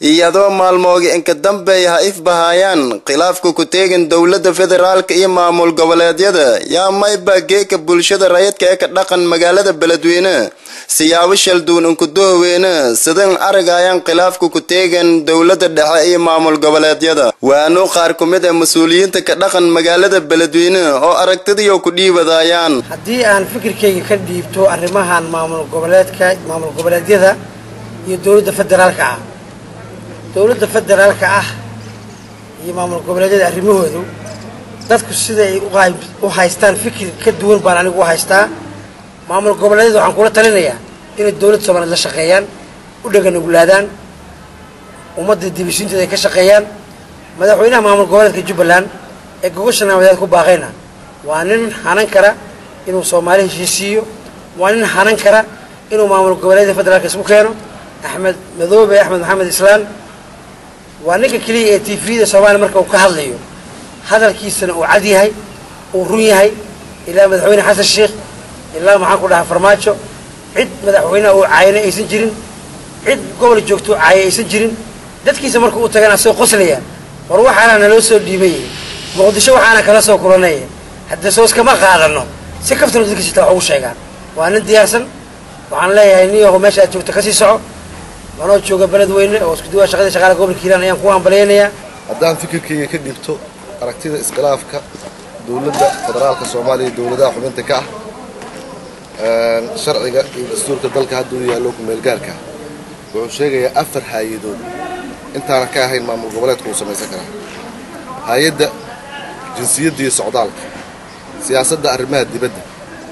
iyadoo maalmooga inka dambeey ha ifbahayaan khilaafka ku teegan dowladda federaalka iyo maamul goboleedyada yaa mayba geeka bulshada rayidka ee ka dhaqan magaalada beledweyne siyaabo shalduun inkudohweyne sidan aragayaan khilaafka ku teegan dowladda dhexe iyo maamul goboleedyada waanu qaar ku mid ah mas-uuliyiinta ka dhaqan magaalada beledweyne oo aragtidiyo ku dhiibadayaan haddii aan fikirkayga ka dhiibto arrimahan maamul goboleedka maamul goboleedyada iyo dowladda federaalka ah dowladda federaalka ah iyo maamul goboleedyada arrimahoodu dadku siday u haystaan fikir ka duwan baan anigu u haystaa maamul goboleedyada waxaan kula talinayaa inay dowladda soomaaliyed la shaqeeyaan u dhaganuglaadaan ummadda dibishinteeda ay ka shaqeeyaan madaxweynaha maamul goboleedka jubbaland ee gogosha naamadeed ku baaqayna waa nin hanan kara inuu soomaali heshiisiiyo waa nin hanan kara inuu maamul goboleedyada federaalka isku keeno axmed madoobe axmed maxamed islaan waa ninka keliya ee t v-da soomaaliya marka uu ka hadlayo hadalkiisana uu cad yahay uu run yahay ilaa madaxweyne xasan sheekh ilaa maxaan ku dhahaa farmaajo cid madaxweyneha uu caayana aysan jirin cid gobol joogto caaya aysan jirin dadkiisa marka uu tagana asagoo qoslaya war waxaana naloo soo dhiibay muqdisho waxaana kala soo kulanay hadda soo iskama qaadano si kaftana dadkiisita wax ugu sheegaan waa nin diyaarsan waxaan leeyahay nin yaho meesha aad joogto kasii soco manoo jooga beledweyne oo isku duwaa shaqadii shaqaala gobolka hiiraan ayaan ku hambalyaynayaa haddaan fikirkayga ka dhibto aragtida iskhilaafka dowladda federaalka soomaaliya iyo dowladaha xubinta ka ah sharciga iyo dastuurka dalka hadda u yaallo kumeelgaarka wuxuu sheegayaa afar haayadood intaanan ka ahayn maamul goboleedka uu samaysan karaa hay-adda jinsiyadda iyo socdaalka siyaasadda arrimaha dibadda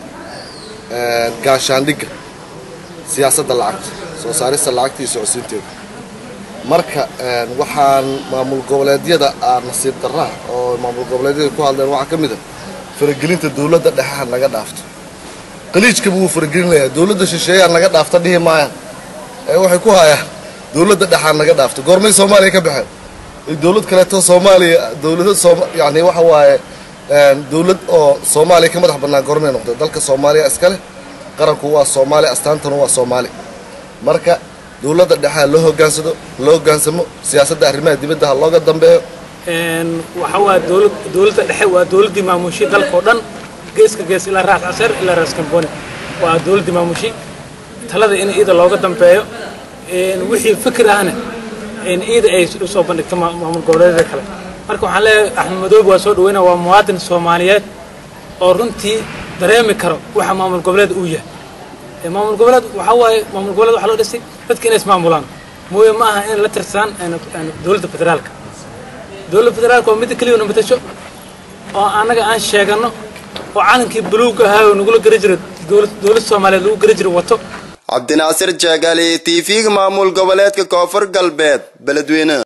gaashaandhigga siyaasadda lacagta soo saarista lacagta iyo socodsiinteeda marka waxaan maamul goboleedyada aa nasiib darraa oo maamul goboleedyada ku hadleen waxaa ka mid a faragelinta dowladda dhexeha naga dhaafto qaliijkaba wuu faragelinayaa dowladda shisheeyaa naga dhaafta dhihi maayaan ee waxay ku hayaan dowladda dhexaa naga dhaafto goormay soomaaliya ka baxeen dowlad kaleeto soomaaliya dowlada soom yani waxa waaye dowlad oo soomaaliya ka madax bannaan goormay noqday dalka soomaaliya iska leh qaranku waa soomaali astaantuna waa soomaali marka dowladda dhexea loo hogaansado loo hogaansamo siyaasadda arrimaha dibadda ha looga dambeeyo waxa waa dowlad dowladda dhexe waa dowladdii maamushi dalkao dhan geeska gees ilaa raas caseer ilaa raas kamboni waa dowladdii maamushi talada in iida looga dambeeyo wixii fikir ahna iida ay usoo bandhigto maamul goboleedyada kale marka waxaan leeyahay axmed madoobe waa soo dhaweynaya waa muwaadin soomaaliyeed oo runtii dareemi karo waxa maamul goboleed uu yahay maamul goboleed waxaa waaye maamul goboleed waxaa loo dhisay dadka inay ismaamulaan mooye ma aha in la tirsadaan dowladda federaalka dowladda federaalka waa midda keliya namatasho oo annaga aan sheegano oo calankii buluug ahaa oo nagula gari jira dowladda soomaaliyeed lagu gari jira wato cabdinaasir jaagaali t v-ga maamul goboleedka koonfur galbeed beledweyne